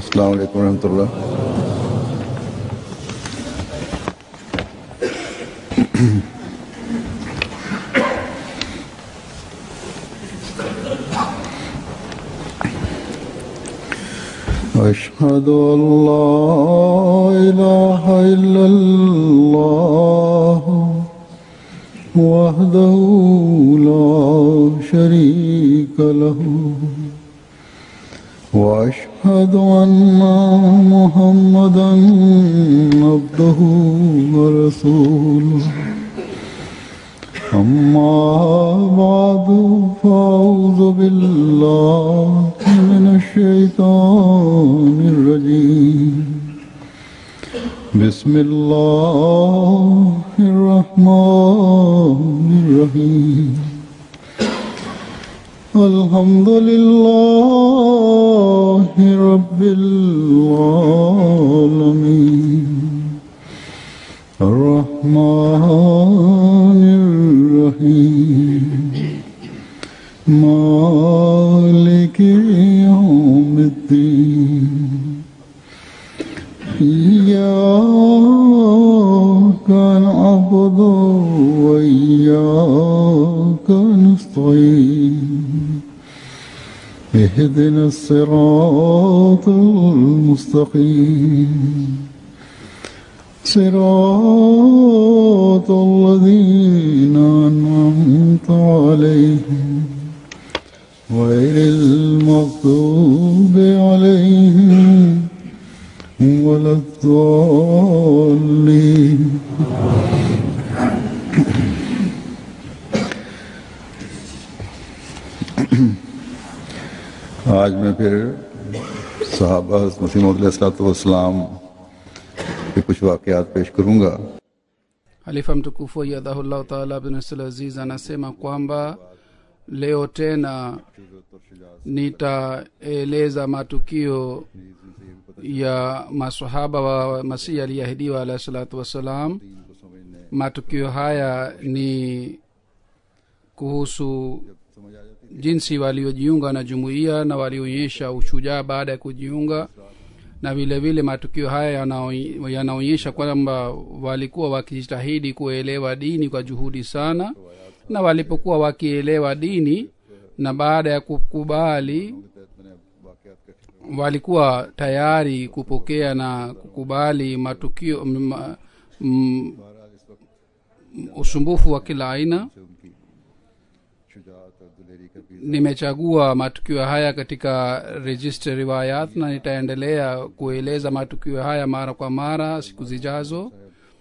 अस्सलाम वालेकुम रहमतुल्लाह أشهد أن لا إله إلا الله وحده لا شريك له وأشهد أن محمدا عبده ورسوله أما بعد فأعوذ بالله من الشيطان الرجيم بسم الله الرحمن الرحيم الحمد لله رب العالمين الرحمن الرحيم مالك يوم الدين إياك نعبد وإياك نستعين اهدنا الصراط المستقيم صراط الذين أنعمت عليهم غير المغضوب عليهم ولا الضالين आज मैं फिर साहबा मसीम के कुछ वाकयात पेश करूंगा halifa mtukufu ayadhahullahu taala bin abdul aziz anasema kwamba leo tena nitaeleza matukio ya masahaba wa masihi aliyeahidiwa alahi salatu wassalam matukio haya ni kuhusu jinsi waliojiunga na jumuiya na walionyesha ushujaa baada ya kujiunga na vile vile matukio haya yanao- yanaonyesha kwamba walikuwa wakijitahidi kuelewa dini kwa juhudi sana na walipokuwa wakielewa dini na baada ya kukubali walikuwa tayari kupokea na kukubali matukio m, m, usumbufu wa kila aina nimechagua matukio haya katika register riwayat na nitaendelea kueleza matukio haya mara kwa mara siku zijazo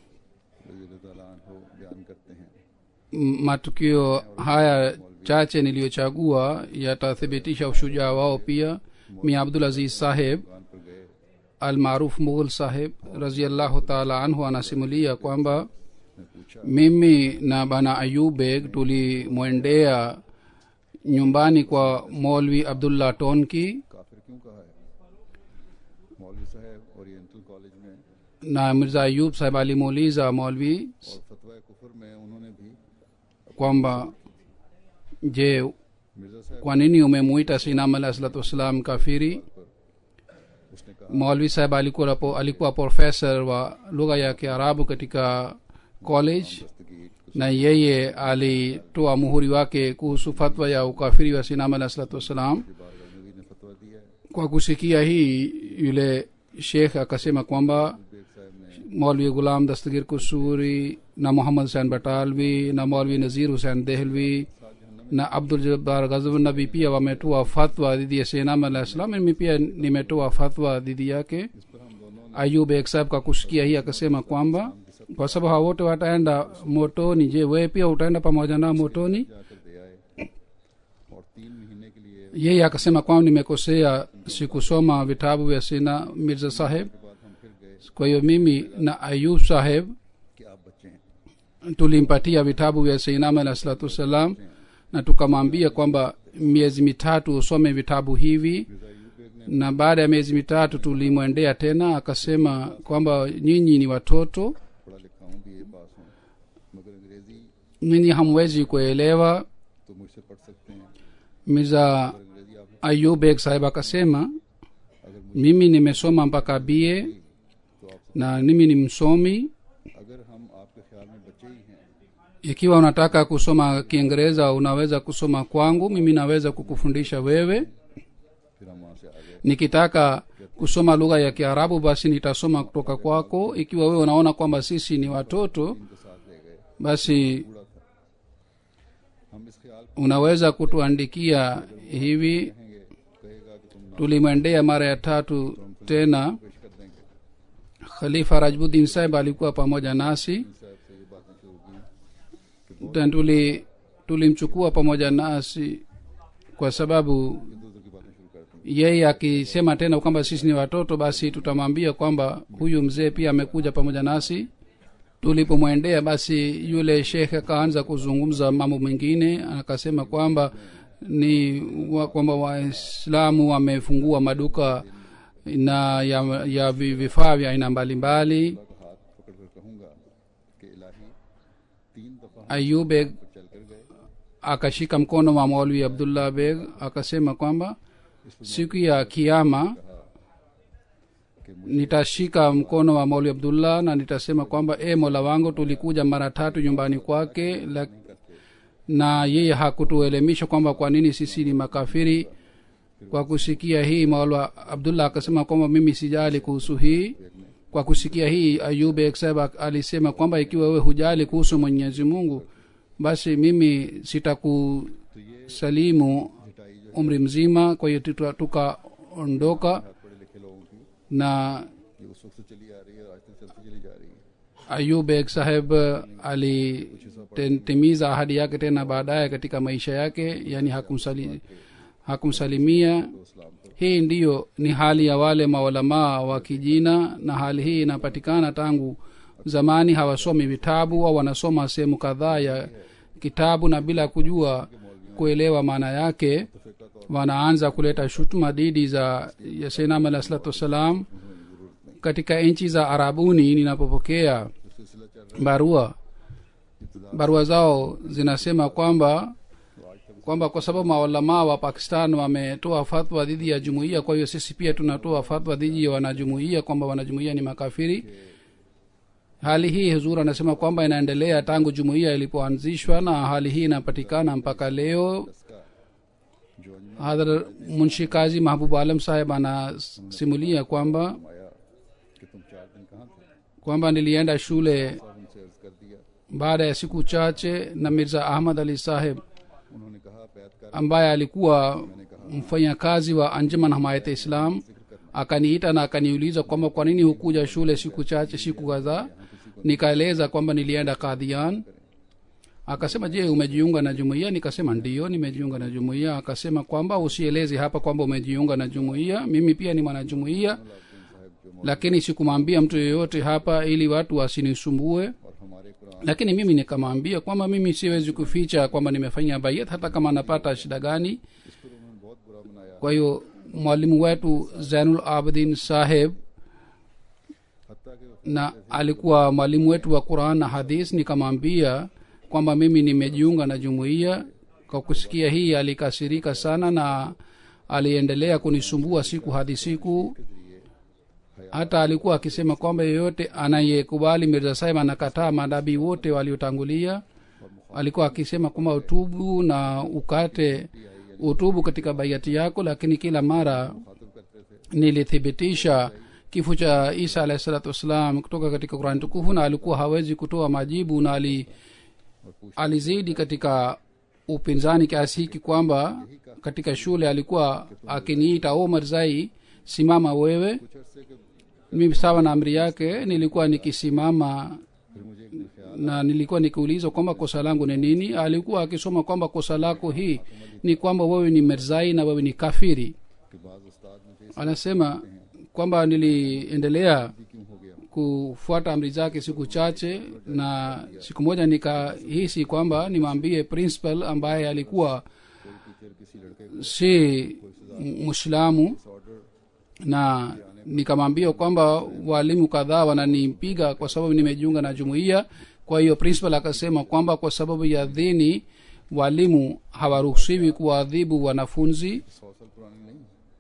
M- matukio haya chache niliyochagua yatathibitisha ushujaa wao pia mi abdul aziz saheb almaruf mughul saheb raziallahu taala anhu anasimulia kwamba mimi na bana ayub beg tulimwendea nyumbani kwa molvi abdullah tonki काफिर क्यों कहा है मौलवी साहब oriental college में na mirza ayub saheb alimuuliza molvi और फतवा कुफर में उन्होंने भी kwamba je मिर्जा साहब kwa nini umemuita sinam alah salatu wassalam kafiri उसने कहा maulvi saheb alikuwa, po- alikuwa profesa wa lugha ya kiarabu katika college दस्तगीर na yeye alitoa muhuri wake kuhusu fatwa ya ukafiri wa sinam alah salatu wassalam बारगाह नबी ने फतवा दिया है kwa kusikia hii yule shekh akasema kwamba Baig साहब ने मौलवी गुलाम दस्तगीर कुसूरी na muhammad husein batalvi na maulvi nazir husein dehlvi na abdul jabbar ghazvnabi pia wametoa fatwa dhidi ya senam alah salam mimi pia nimetoa fatwa dhidi yake ayub ek saheb kwa kusikia hii akasema kwamba kwa sababu hawa wote wataenda motoni je wewe pia utaenda pamoja nao motoni जाकर दे आए और तीन महीने के लिए yeye akasema kwamba nimekosea sikusoma vitabu vya sina mirza saheb बाद हम फिर गए kwa hiyo mimi na ayub saheb कि आप बच्चे हैं tulimpatia vitabu vya seinam alah salatu wassalam na tukamwambia kwamba miezi mitatu usome vitabu hivi na baada ya miezi mitatu tulimwendea tena akasema kwamba nyinyi ni watoto पढ़ा लिखा हूँ बी ए पास हूँ मगर अंग्रेजी nyinyi hamwezi kuelewa तो मुझसे पढ़ सकते हैं mirza अंग्रेजी आप ayub beg sahib akasema अगर mimi nimesoma mpaka bie तो आप na mimi ni msomi अगर हम आपके ख्याल में बच्चे ही हैं ikiwa unataka kusoma kiingereza unaweza kusoma kwangu mimi naweza kukufundisha wewe फिर हम वहाँ से आगे nikitaka kusoma lugha ya kiarabu basi nitasoma kutoka kwako ikiwa wewe unaona kwamba sisi ni watoto इनके साथ ले गए basi बूढ़ा था हम इस ख्याल को unaweza kutuandikia hivi कहेंगे कहेगा कि तुम tulimwendea mara ya tatu tena पेश कर देंगे khalifa rajbuddin saheb alikuwa pamoja nasi साहब से ये बातें शुरू की na tuli tulimchukua pamoja nasi kwa sababu इधर उधर की बातें शुरू करते हैं yeye akisema tena kwamba sisi ni watoto basi tutamwambia kwamba huyu mzee pia amekuja pamoja nasi tulipomwendea basi yule shekhe akaanza kuzungumza mambo mengine akasema kwamba ni wa, kwamba waislamu wamefungua maduka na ya, ya vi- vifaa vya aina mbalimbali का हाथ पकड़ कर कहूंगा कि इलाही तीन दफा हम ayub beg चल कर गए akashika mkono wa maulwi abdullah beg akasema kwamba siku ya kiama कि nitashika mkono wa mauli abdullah na nitasema kwamba e mola wangu tulikuja mara tatu nyumbani kwake la, na yeye hakutuelemisha kwamba kwa nini sisi ni makafiri kwa kusikia hii maula abdullah akasema kwamba mimi sijali kuhusu hii kwa kusikia hii ayub ekseba alisema kwamba ikiwa wewe hujali kuhusu mwenyezi mungu basi mimi sitakusalimu जिटाई जो umri mzima kwa hiyo tuta- tukaondoka हाथ पढ़े लिखे लोगों की na ये उस वक्त से चली आ रही है और आज तक चलती चली जा रही है ayub ek saheb alitimiza ahadi yake tena baadaye katika maisha yake yani hakumsali, hakumsalimia तो इस्लाम पर hii ndiyo ni hali ya wale maulamaa wa kijina na hali hii inapatikana tangu zamani hawasomi vitabu au wanasoma sehemu kadhaa ya kitabu na bila kujua kuelewa maana yake wanaanza kuleta shutuma dhidi za ya sainam alah salatu wassalam katika nchi za arabuni ninapopokea जो सिलसिला चल barua barua zao zinasema kwamba kwamba kwa sababu maulamaa wa pakistan wametoa fatwa dhidi ya jumuiya kwa hiyo sisi pia tunatoa fatwa dhidi ya wanajumuiya kwamba wanajumuiya ni makafiri hali hii huzur anasema kwamba inaendelea tangu jumuiya ilipoanzishwa na hali hii inapatikana mpaka leo इसका जो अंजुमन hadhar munshi kazi mahbub alam saheb anasimulia kwamba आया कि तुम चार दिन कहाँ थे kwamba nilienda shule साहब उनसे अर्ज कर दिया baada ya siku chache na mirza ahmad ali saheb उन्होंने कहा बैत कर ambaye alikuwa mfanyakazi wa anjuman hamayat islam akaniita na akaniuliza kwamba kwa nini hukuja shule siku chache siku kadhaa nikaeleza kwamba nilienda kadhian akasema je umejiunga na jumuiya nikasema ndio nimejiunga na jumuiya akasema kwamba usieleze hapa kwamba umejiunga na jumuiya mimi pia ni mwanajumuiya lakini sikumwambia mtu yeyote hapa ili watu wasinisumbue और हमारे Quran lakini mimi nikamwambia kwamba mimi siwezi kuficha kwamba nimefanya bayat hata kama napata shida gani इस पर उन्होंने बहुत बुरा बनाया kwa hiyo mwalimu wetu zainul abidin saheb हत्या के na alikuwa mwalimu wetu wa quran na hadis nikamwambia kwamba mimi nimejiunga na jumuiya kwa kusikia hii alikasirika sana na aliendelea kunisumbua siku hadi siku hata alikuwa akisema kwamba yeyote anayekubali mirza sahib anakataa madabii wote waliotangulia alikuwa akisema kwamba utubu na ukate utubu katika baiati yako lakini kila mara मुखातिब करते थे nilithibitisha kifo cha isa alahi salatu wassalam kutoka katika kurani tukufu na alikuwa hawezi kutoa majibu na ali, alizidi katika upinzani kiasi hiki kwamba katika shule alikuwa akiniita omar zai simama wewe कुछ अरसे के mimi sawa na amri yake nilikuwa nikisimama फिर मुझे एक दिन ख्याल na nilikuwa nikiulizwa kwamba kosa langu ni nini alikuwa akisoma kwamba kosa lako hii ni kwamba wewe ni merzai na wewe ni kafiri कि बाज उस्ताद मुझे anasema kwamba niliendelea इसलिए क्यों हो गया kufuata amri zake siku chache na siku moja nikahisi kwamba nimwambie principal ambaye alikuwa कोई teacher किसी लड़के को si mwislamu order na nikamwambia kwamba walimu kadhaa wananipiga kwa sababu nimejiunga na jumuiya kwa hiyo principal akasema kwamba kwa sababu ya dhini walimu hawaruhusiwi kuwaadhibu wanafunzi सौ साल पुरानी नहीं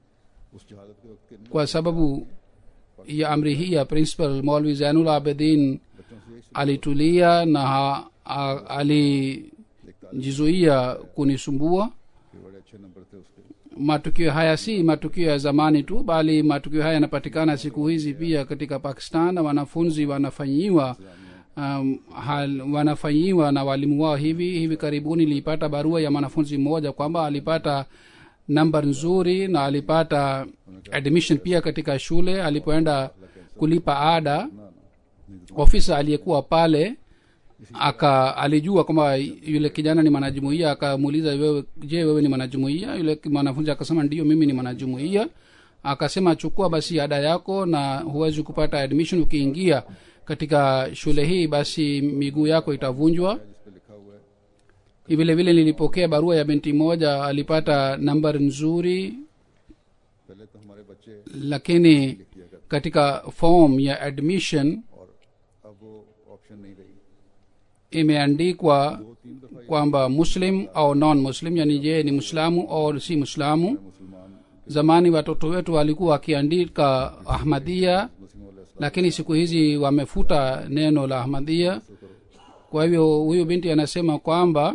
उस जहालत के वक्त के नहीं kwa sababu ya amri hii ya principal maulvi zainul abedin बच्चों से यही alitulia na ha- a- alijizuia kunisumbua कि बड़े अच्छे नंबर थे उसके matukio haya si matukio ya zamani tu bali matukio haya yanapatikana siku hizi pia katika pakistan na wanafunzi wanafanyiwa um, hal, wanafanyiwa na walimu wao hivi hivi karibuni nilipata barua ya mwanafunzi mmoja kwamba alipata namba nzuri na alipata admission pia katika shule alipoenda kulipa ada ofisa aliyekuwa pale aka alijua kwamba yule kijana ni mwanajumuia akamuuliza wewe je wewe ni mwanajumuia yule mwanafunzi akasema ndio mimi ni mwanajumuia akasema chukua basi ada yako na huwezi kupata admission ukiingia katika shule hii basi miguu yako itavunjwa जिस पे लिखा हुआ है vile vile nilipokea barua ya binti moja alipata nambari nzuri पहले तो हमारे बच्चे lakini किया करते katika form ya admission और अब वो ऑप्शन नहीं रही imeandikwa दो तीन दफा kwamba muslim au non muslim yani je ni muislamu au si muislamu मुसलमान zamani watoto wetu walikuwa wakiandika ahmadia मुस्लिम वाले lakini siku hizi wamefuta neno la ahmadia kwa hivyo huyu binti anasema kwamba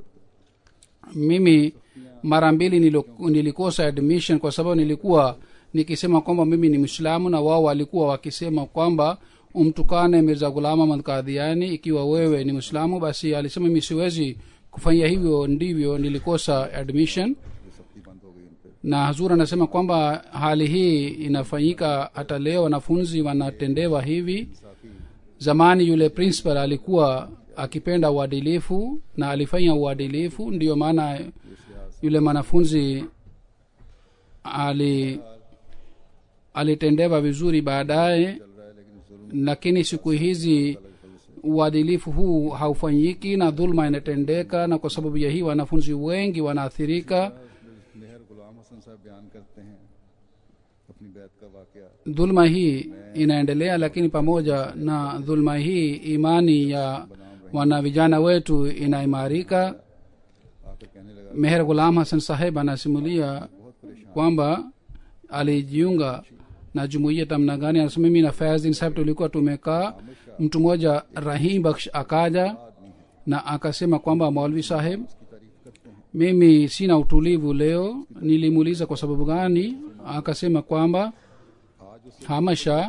mimi mara mbili nilo- nilikosa admission kwa sababu nilikuwa nikisema kwamba mimi ni mwislamu na wao walikuwa wakisema kwamba umtukane mirza gulam ahmad kadhiani ikiwa wewe ni mwislamu basi alisema mimi siwezi kufanya hivyo ndivyo nilikosa admission ये सख्ती बंद हो गई उन पे na hazur anasema kwamba hali hii inafanyika hata leo wanafunzi wanatendewa hivi zamani yule principal alikuwa akipenda uadilifu na alifanya uadilifu ndiyo maana yule mwanafunzi ali alitendewa vizuri baadaye चल रहा है लेकिन जुल्म lakini siku hizi uadilifu huu haufanyiki na dhulma inatendeka na kwa sababu ya hii wanafunzi wengi wanaathirika मेहर गुलाम हसन साहब बयान करते हैं अपनी बैत का वाकया dhulma hii inaendelea lakini pamoja na dhulma hii imani ya wana vijana wetu inaimarika आकर कहने लगा meher gulam hasan saheb anasimulia बहुत परेशान kwamba alijiunga na jumuiya tamna gani anasema mimi na fayazin saheb tulikuwa tumekaa mtu mmoja rahim baksh akaja आदमी है na akasema kwamba maulvi saheb की तारीफ करते हैं mimi sina utulivu leo nilimuuliza kwa sababu gani akasema kwamba आज उससे hamasha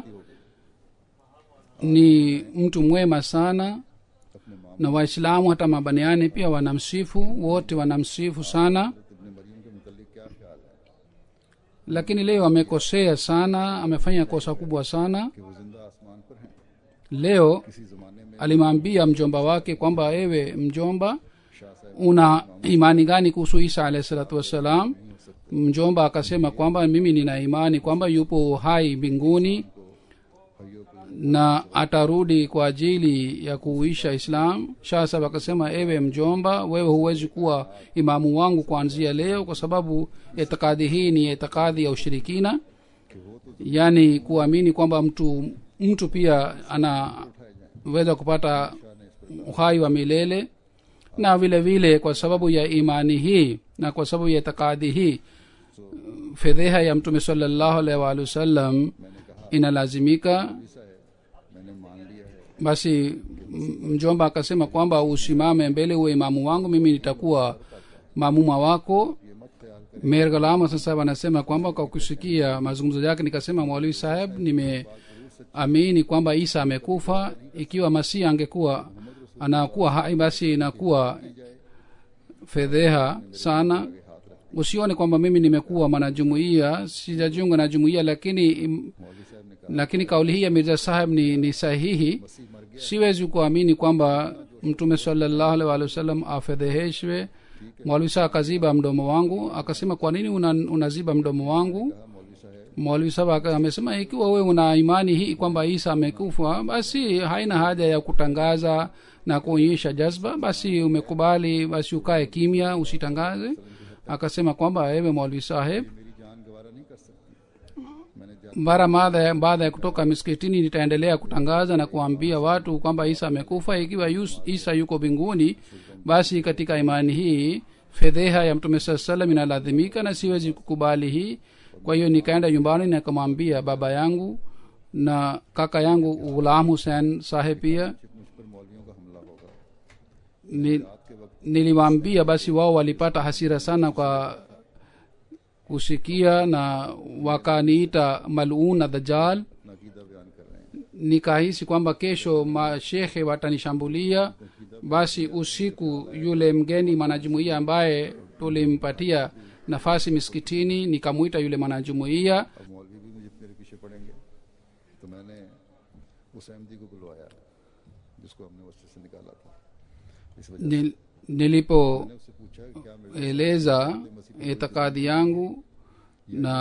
ni mtu mwema sana अपने माम na waislamu hata mabaniani pia wanamsifu wote wanamsifu sana इब्न मरियम के मुतल्लिक क्या ख्याल है lakini leo amekosea sana amefanya kosa kubwa sana कि वो जिंदा आसमान पर हैं leo किसी जमाने में alimwambia mjomba wake kwamba ewe mjomba Shah साहब una imani gani kuhusu isa alahi salatu wassalam mjomba akasema kwamba mimi nina imani kwamba yupo hai mbinguni हरियो को na atarudi kwa ajili ya kuuisha islam shah sahab akasema ewe mjomba wewe huwezi kuwa imamu wangu kuanzia leo kwa sababu itikadi hii ni itikadi ya ushirikina कि वो तो yaani kuamini kwamba mtu mtu pia anaweza kupata uhai wa milele na vile vile kwa sababu ya imani hii na kwa sababu ya itikadi hii fedheha ya mtume salallahu alaihi waalihi wasallam inalazimika ऐसा है मैंने मान लिया है basi m- mjomba akasema kwamba usimame mbele uwe imamu wangu mimi nitakuwa mamuma wako ये मत ख्याल कर mer galama sasa wanasema kwamba kwa kusikia mazungumzo yake nikasema mwalimu saheb nimeamini kwamba isa amekufa ikiwa masihi angekuwa anakuwa hai basi inakuwa fedheha sana usione kwamba mimi nimekuwa mwanajumuia sijajiunga na jumuia lakini im- मौलवी साहब ने कहा lakini kauli hii ya mirza saheb ni, ni sahihi मसीह मर गया siwezi kuamini kwamba mtume salallahu alaihi waalihi wasallam afedheheshwe mwalwi saa akaziba mdomo wangu akasema kwa nini una, unaziba mdomo wangu कहा मौलवी साहब mwalwi saba aka- amesema ikiwa wewe una imani hii kwamba isa amekufa basi haina haja ya kutangaza na kuonyesha jazba basi umekubali basi ukae kimya usitangaze akasema kwamba ewe mwalwi saheb मेरी जान गवारा नहीं कर सकती मैंने जान mara baada ya- baada ya kutoka miskitini nitaendelea kutangaza na kuambia watu kwamba isa amekufa ikiwa yus, isa yuko mbinguni basi katika imani hii fedheha ya mtume saa salam inalazimika na siwezi kukubali hii kwa hiyo nikaenda nyumbani nikamwambia baba yangu na kaka yangu ghulam hussein saheb pia मुझ पर मौलवियों का हमला होगा ni, रात के वक्त niliwaambia basi wao walipata hasira sana kwa kusikia na wakaniita malun na dajal नाकीदा बयान कर रहे हैं nikahisi kwamba kesho mashekhe watanishambulia basi usiku yule mgeni mwanajumuiya ambaye tulimpatia nafasi miskitini nikamwita yule mwanajumuiya अब मौलवी भी मुझे मेरे पीछे पड़ेंगे तो मैंने उस अहमदी को बुलवाया जिसको हमने मस्जिद से निकाला था इस वजह Nil, nilipo से उससे पूछा कि क्या मेरे eleza itikadi yangu na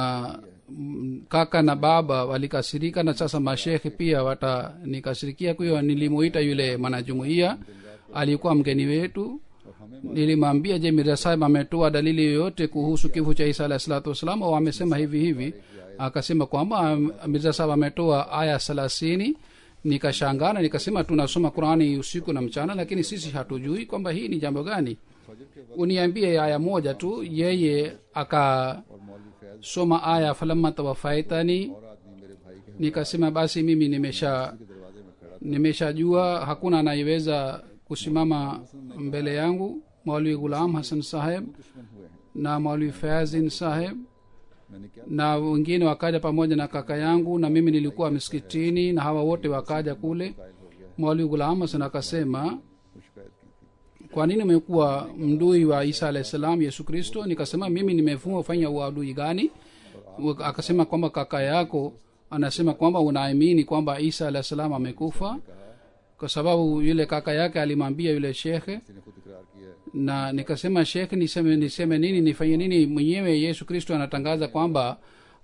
mm, kaka na baba walikasirika na sasa mashekhe pia watanikasirikia kwa hiyo nilimuita yule mwanajumuiya alikuwa mgeni wetu और हमें nilimwambia je mirza sahib ametoa dalili yoyote kuhusu kifo cha isa alahi salatu wassalam au amesema hivi hivi akasema kwamba am- mirza sahib ametoa aya thelathini nikashangana nikasema tunasoma qurani usiku na mchana lakini sisi hatujui kwamba hii ni jambo gani फजर के वक्त uniambie aya moja tu yeye akasoma और मौलवी Faiz aya falamma tawafaitani और आदमी मेरे भाई के nikasema basi mimi nimesha के दरवाजे में खड़ा nimeshajua hakuna anayeweza kusimama mbele yangu maulwi gulam hasan saheb दुश्मन हुए हैं na maulwi fazin saheb मैंने क्या na wengine wakaja pamoja na kaka yangu na mimi nilikuwa miskitini na hawa wote wakaja kule कायल हो गया maulwi gulam hasan akasema वो शिकायत की थी kwa nini umekuwa mdui wa isa alahi salam yesu kristo nikasema mimi nimefuma fanya uadui gani Wa- akasema kwamba kaka yako anasema kwamba unaamini kwamba isa alahi salam amekufa kwa sababu yule kaka yake alimwambia yule shekhe किसी ने खुद इकरार किया है na nikasema shekhe niseme niseme nini nifanye nini mwenyewe yesu kristo anatangaza kwamba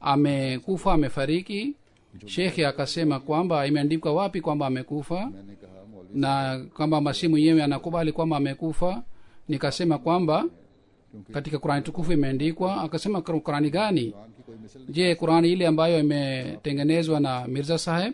amekufa amefariki shekhe akasema kwamba imeandikwa wapi kwamba amekufa मैंने कहा मौलवी na kwamba masihi mwenyewe anakubali kwamba amekufa nikasema kwamba katika qurani tukufu imeandikwa akasema "Qur- qurani gani Quran की कोई मिसल je qurani ile ambayo imetengenezwa na mirza saheb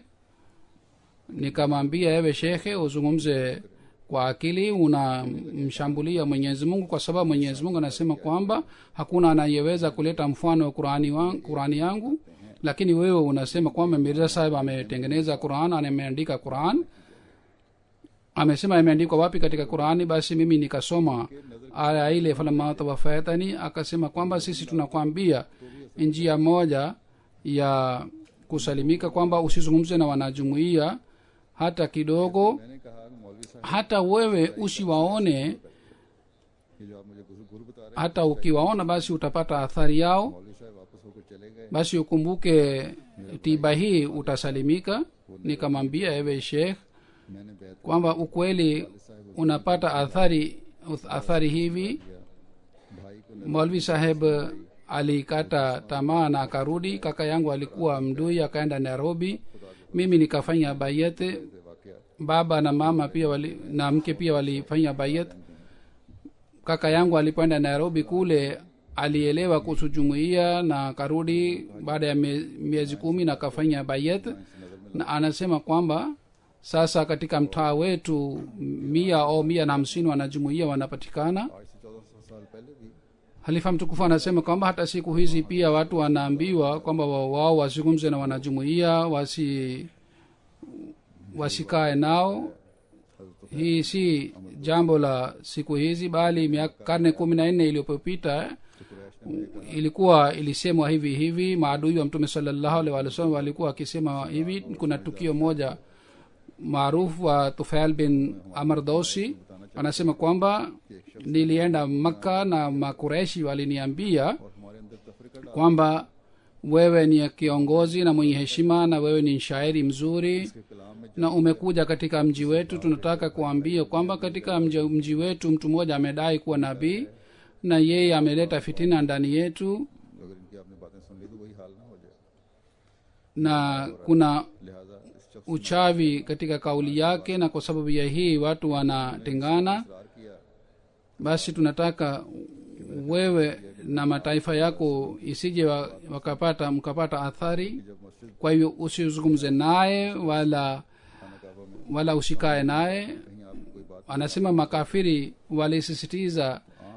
nikamwambia ewe shekhe uzungumze kwa akili unamshambulia mwenyezi mungu kwa sababu mwenyezi mungu anasema kwamba hakuna anayeweza kuleta mfano wa qurani, wa, qurani yangu lakini wewe unasema kwamba mirza saheb ametengeneza quran na ameandika quran amesema imeandikwa wapi katika qurani basi mimi nikasoma aya ile falamma tawafaitani akasema kwamba sisi tunakwambia njia moja ya kusalimika kwamba usizungumze na wanajumuia hata kidogo मैंने कहा कि मौलवी साहब hata wewe usiwaone ये जो आप मुझे गुरु गुरु बता रहे hata ukiwaona basi utapata athari yao हैं मौलवी साहब वापस होकर चले गए basi ukumbuke tiba hii utasalimika nikamwambia ewe shekh मैंने बैत kwamba ukweli unapata athari athari hivi किया भाई को mwalvi saheb alikata tamaa na akarudi kaka yangu alikuwa mdui akaenda nairobi mimi nikafanya bayete से वाकया baba na mama pia wali, na mke pia walifanya bayet kaka yangu alipoenda nairobi kule alielewa kuhusu jumuiya na akarudi baada ya mie- miezi kumi na akafanya bayet na anasema kwamba sasa katika mtaa wetu mia au mia na hamsini wanajumuia wanapatikana आज से चौदह सौ साल पहले भी halifa mtukufu anasema kwamba hata siku hizi pia watu wanaambiwa kwamba wa- wao wazungumze na wanajumuia wasi wasikae nao hii si jambo la siku hizi bali miaka karne kumi na nne iliyopopita ilikuwa ilisemwa hivi hivi maadui wa mtume salallahu alaihi wa sallam walikuwa wakisema hivi kuna tukio moja maarufu wa tufail bin amar dosi anasema kwamba nilienda makka na makureshi waliniambia और हमारे अंदर तफरीका डाल kwamba wewe ni kiongozi na mwenye heshima na wewe ni shairi mzuri के कलाम में na umekuja katika mji wetu tunataka kuambia kwamba katika mji, mji wetu mtu mmoja amedai kuwa nabii na yeye ameleta fitina ndani yetu अगर इनकी आपने बातें सुन ली तो वही हाल ना हो जाए na kuna लिहाजा इस शख्स uchawi katika kauli yake na kwa sababu ya hii watu wanatengana ने इकरार किया basi tunataka wewe na mataifa yako isije wa- wakapata mkapata athari जब मस्जिद kwa hivyo usizungumze naye wala खाना काबा में wala usikae naye कहीं आपको कोई बात anasema makafiri walisisitiza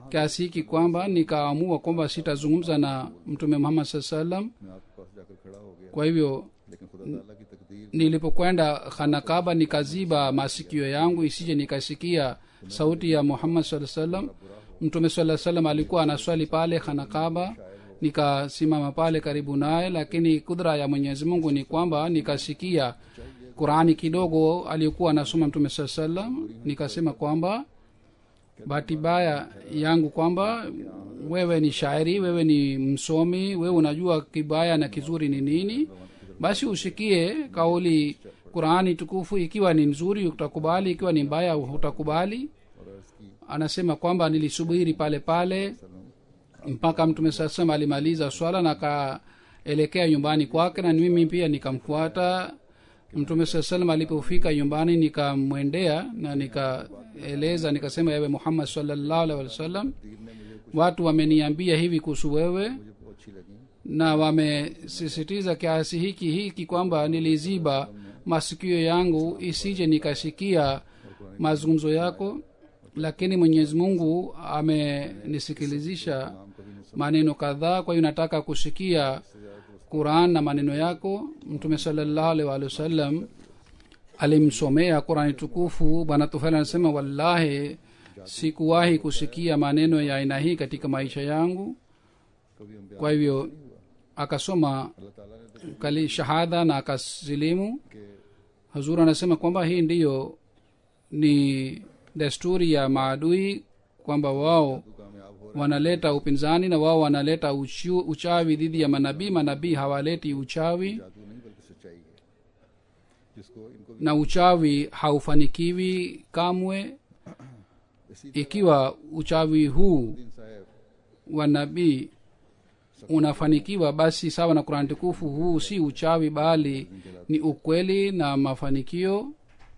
kiasi hiki kwamba nikaamua kwamba sitazungumza na mtume muhammad saa salam मैं आपके पास जाकर खड़ा हो गया kwa hivyo लेकिन खुदा ताला की तकदीर nilipokwenda khanakaba nikaziba masikio yangu isije nikasikia sauti ya muhammad saa salam mtume saa salam alikuwa anaswali pale khanakaba nikasimama pale karibu naye lakini kudra ya mwenyezi mungu ni kwamba nikasikia qurani kidogo aliyokuwa anasoma mtume saa salam nikasema kwamba bahati mbaya yangu kwamba wewe ni shairi wewe ni msomi wewe unajua kibaya na kizuri ni nini basi usikie kauli qurani tukufu ikiwa ni nzuri utakubali ikiwa ni mbaya utakubali और अर्ज की anasema kwamba nilisubiri pale pale mpaka mtume saa salam alimaliza swala na akaelekea nyumbani kwake na mimi pia nikamfuata mtume saa salam alipofika nyumbani nikamwendea na nikaeleza nikasema ewe muhammad salllahu alhi wasallam watu wameniambia hivi kuhusu wewe मुझे बहुत अच्छी लगी na wamesisitiza kiasi hiki hiki kwamba niliziba masikio yangu isije nikasikia mazungumzo yako lakini mwenyezi mungu amenisikilizisha maneno kadhaa kwa hiyo nataka kusikia quran na maneno yako mtume salallahu alaihi waalihi wasallam alimsomea qurani tukufu bwana tufel anasema wallahi sikuwahi kusikia maneno ya aina hii katika maisha yangu कभी हम kwa hivyo akasoma अल्लाह ताला ने तो kali shahada na akasilimu कि hazur anasema kwamba hii ndiyo ni desturi ya maadui kwamba wao तू कामयाब हो wanaleta upinzani na wao wanaleta uchu, uchawi dhidi ya manabii manabii hawaleti uchawi जादू नहीं बल्कि सच्चाई है जिसको इनको भी na uchawi haufanikiwi kamwe इसी ikiwa uchawi huu दिन साहब wa nabii unafanikiwa basi sawa na kurani tukufu huu si uchawi bali ni ukweli na mafanikio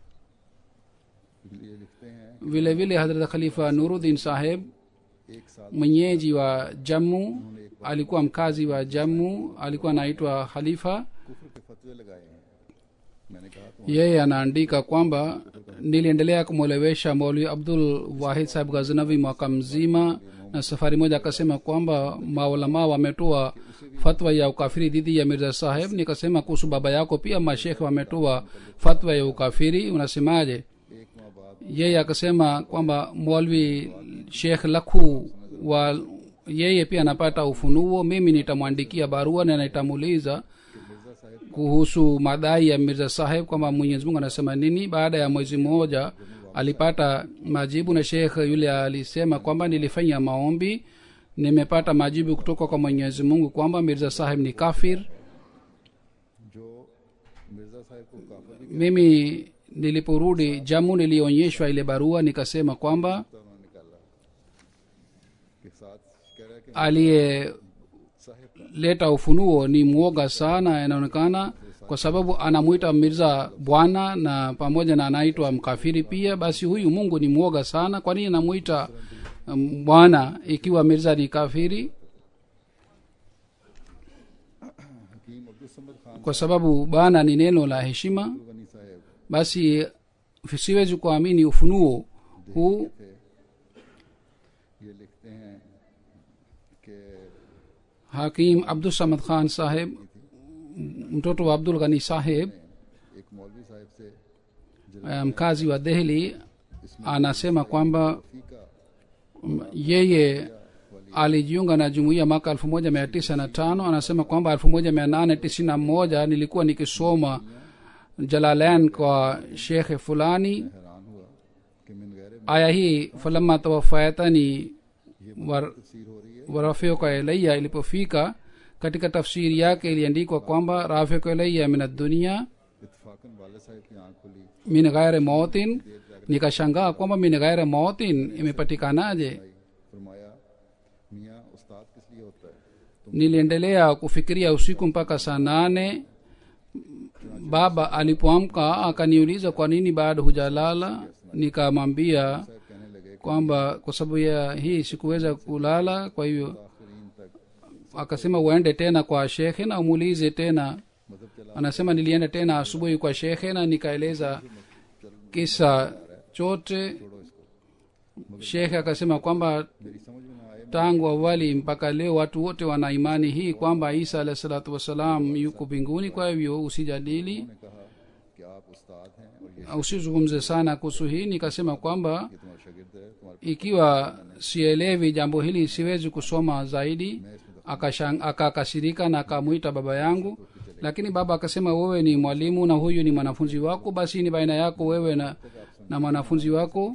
ये लिखते हैं vile vile hadrat khalifa nuruddin saheb एक साल mwenyeji wa jammu alikuwa mkazi wa jammu alikuwa anaitwa khalifa कुफर के फतवे लगाए हैं मैंने कहा तो yeye anaandika kwamba niliendelea kumwelewesha maulwi abdul wahid sahib ghaznavi mwaka mzima na safari moja akasema kwamba maulamaa wametoa fatwa ya ukafiri dhidi ya mirza saheb nikasema kuhusu baba yako pia mashekhe wametoa fatwa ya ukafiri unasemaje एक माह बाद yeye akasema kwamba mwalwi shekh lakhu wa yeye pia anapata ufunuo mimi nitamwandikia barua na nitamuuliza Mirza साहब kuhusu madai ya mirza saheb kwamba mwenyezi mungu anasema nini baada ya mwezi mmoja alipata majibu na shekh yule alisema kwamba nilifanya maombi nimepata majibu kutoka kwa mwenyezi mungu kwamba mirza saheb ni kafir जो मिर्जा साहब को काफर भी mimi niliporudi jamu nilionyeshwa ile barua nikasema kwamba कहता उन्होंने निकाला के साथ कह रहा है कि aliyeleta साहब का ufunuo ni mwoga sana inaonekana kwa sababu anamwita mirza bwana na pamoja na anaitwa mkafiri pia basi huyu mungu ni mwoga sana kwa nini anamwita um, bwana ikiwa mirza ni kafiri हकीम अब्दुल समद Khan kwa sababu bwana ni neno la heshima Ghani साहब basi siwezi kuamini ufunuo huu थे ये लिखते हैं कि hakim abdul samad khan saheb mtoto wa abdul ghani saheb एक मौलवी साहब से eh, mkazi wa dehli anasema kwamba फीका mm, yeye alijiunga na jumuiya mwaka elfu moja mia tisa na tano anasema kwamba elfu moja mia nane tisini na moja nilikuwa nikisoma jalalain kwa shekhe fulani हैरान हुआ कि मिन गैर aya hii falama tawafayatani war, तफसीर हो रही है warafika ilaya ilipofika katika tafsiri yake iliandikwa kwamba rafika ilaya min addunia इतफाकन वाले साहब की आंख खुली min ghairi mautin nikashangaa kwamba min ghairi mautin imepatikanaje फरमाया मियाँ उस्ताद किस लिए होता है niliendelea kufikiria usiku mpaka saa nane baba alipoamka akaniuliza kwa nini bado hujalala nikamwambia साहब कहने लगे kwamba kwa sababu ya hii sikuweza kulala kwa hivyo आखिरीन तक akasema uende tena kwa shekhe na umuulize tena मदद चला anasema nilienda tena asubuhi kwa shekhe na nikaeleza kisa chote छोड़ो इसको shekhe akasema kwamba मेरी समझ में ना आए tangu awali mpaka leo watu wote wana imani hii kwamba isa alahi salatu wassalam yuko mbinguni kwa hivyo usijadili मैंने कहा कि आप उस्ताद हैं और ये usizungumze sana kuhusu hii nikasema kwamba ये तुम्हारा शागिर्द है तुम्हारे ikiwa sielewi jambo hili siwezi kusoma zaidi Akashang- akakasirika na akamwita baba yangu lakini baba akasema wewe ni mwalimu na huyu ni mwanafunzi wako basi ni baina yako wewe na, na mwanafunzi wako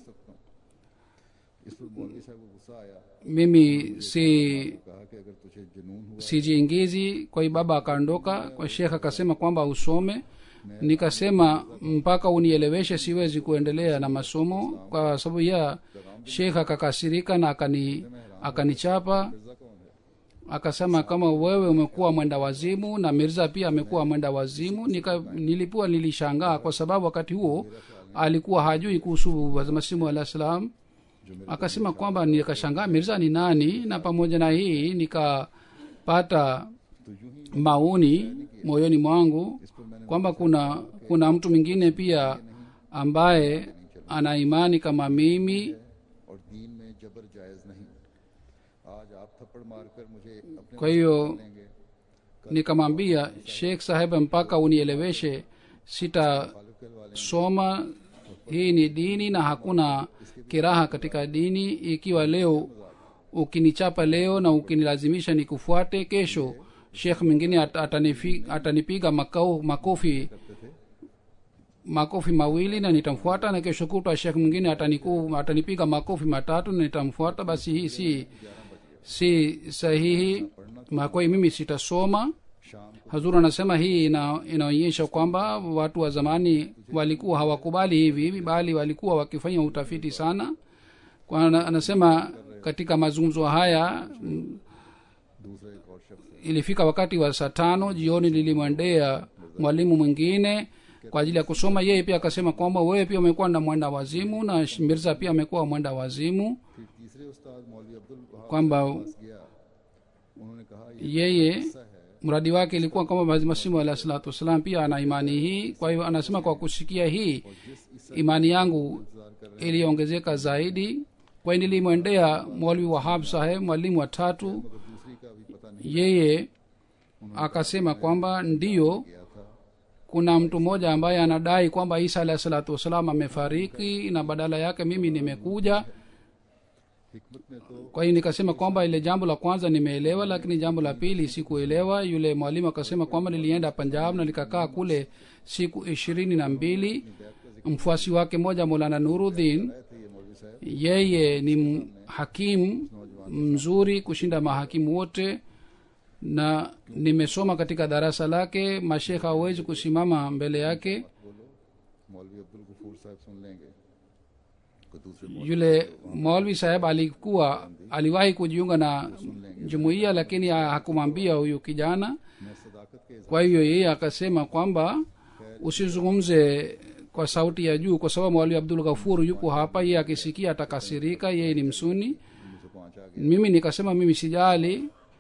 इस पर मौलवी साहब को गुस्सा आया mimi si कहा कि अगर तुझे जुनून हुआ sijiingizi kwa hiyo baba akaondoka kwa shekh akasema kwamba usome nikasema mpaka unieleweshe siwezi kuendelea na masomo kwa sababu ya shekh akakasirika na akani akanichapa Mirza कौन है akasema kama wewe umekuwa mwenda wazimu na mirza pia amekuwa mwenda wazimu Nika, nilikuwa nilishangaa kwa sababu wakati huo alikuwa hajui kuhusu masimu alah salam akasema kwamba nikashangaa mirza ni nani na pamoja na hii nikapata तो यूं ही maoni moyoni mwangu इस पर मैंने kwamba kuna kuna mtu mwingine pia ambaye ana imani kama mimi और दीन में जबर जायज नहीं आज आप थप्पड़ मारकर मुझे अपने kwa hiyo लेंगे nikamwambia sheikh saheb mpaka unieleweshe sitasoma Khalid वाले hii ni dini na hakuna kiraha katika dini ikiwa leo ukinichapa leo na ukinilazimisha nikufuate kesho shekh mwingine at- atanifi- atanipiga makao, makofi makofi mawili na nitamfuata na kesho kutwa shekh mwingine ataniku, atanipiga makofi matatu na nitamfuata basi hii si si sahihi makoi mimi sitasoma शाम hazur anasema hii ina, inaonyesha kwamba watu wa zamani walikuwa hawakubali hivi hivi bali walikuwa wakifanya utafiti sana kwa ana- anasema katika mazungumzo haya mm, दूसरा एक और शख्स ilifika wakati wa saa tano jioni nilimwendea mwalimu mwingine kwa ajili ya kusoma yeye pia akasema kwamba wewe pia umekuwa na mwenda wazimu na Sh- mirza pia amekuwa mwenda wazimu फिर तीसरे उस्ताद मौलवी अब्दुल वहाब kwamba पास गया उन्होंने कहा ये yeye ऐसा है mradi wake ilikuwa kwamba masimu alahi salatu wassalam pia ana imani hii kwa hiyo anasema kwa kusikia hii imani yangu iliongezeka zaidi kwa hiyo nilimwendea mwalwi wahab saheb mwalimu wa tatu दूसरी का भी पता नहीं yeye akasema kwamba ndiyo गया था kuna mtu mmoja ambaye anadai kwamba isa alahi salatu wassalam amefariki na badala yake mimi nimekuja हिकमत में तो kwa hiyo nikasema kwamba ile jambo la kwanza nimeelewa lakini jambo la pili sikuelewa yule mwalimu akasema kwamba nilienda punjab na nikakaa kule siku ishirini na mbili mfuasi wake moja molana nuruddin आए थे ये मौलवी साहब yeye ni m- hakimu mzuri kushinda mahakimu wote na nimesoma katika darasa lake mashekha hawezi kusimama mbele yake बोलो मौलवी अब्दुल गफूर साहब सुन लेंगे कोई दूसरे मौलवी yule maulvi saheb alikuwa aliwahi kujiunga na jumuiya lakini ha- hakumwambia huyu kijana मैं सदाकत के kwa hivyo yeye akasema kwamba usizungumze kwa sauti ya juu kwa sababu mwalimu abdul ghafuru yuko hapa yeye akisikia atakasirika yeye ni msuni मुझे पहुंचा गया mimi nikasema mimi sijali